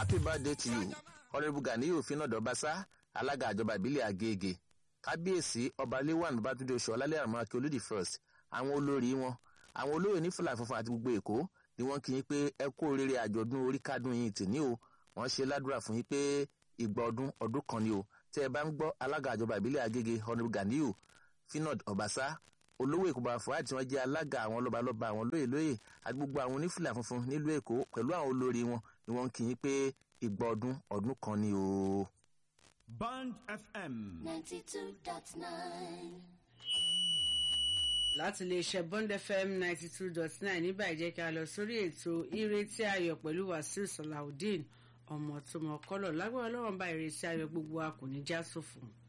happy birthday to you honourable ganiyu finadu ọbaṣá alága àjọba ìbílẹ̀ agége kábíyèsí ọba lewan babatunde oṣù ọlálẹ́ àmọ́ akíolódì first àwọn olórí wọn àwọn olóyè ní fúlà funfun àti gbogbo èkó ni wọ́n kí yín pé ẹ kú oríire àjọ̀dún orí kádùn yín tì ní o wọ́n ṣe ládùúrà fún yín pé ìgbà ọdún ọdún kan ni o tẹ́ ẹ bá ń gbọ́ alága àjọba ìbílẹ̀ agége honourable ganiyu finad ọbaṣá olówó èkó bàbá fuad tí wọ́n jẹ́ alága àwọn lọ́balọ́ba àwọn lóyè lóyè àti gbogbo àwọn onífìlà funfun nílùú èkó pẹ̀lú àwọn olórí wọn ni wọ́n kí yín pé ìgbà ọdún ọdún kan ni o. Band FM. 92.9. láti iléeṣẹ́ bond fm ninety two dot nine nígbà ìjẹ́ ká lọ sórí ètò ìrètí ayọ̀ pẹ̀lú wàsíù salawudeen ọmọ tó mọ kọ́lọ̀ lágbára ọlọ́run bá ìrètí ayọ̀ gbogbo a kò ní já sófò.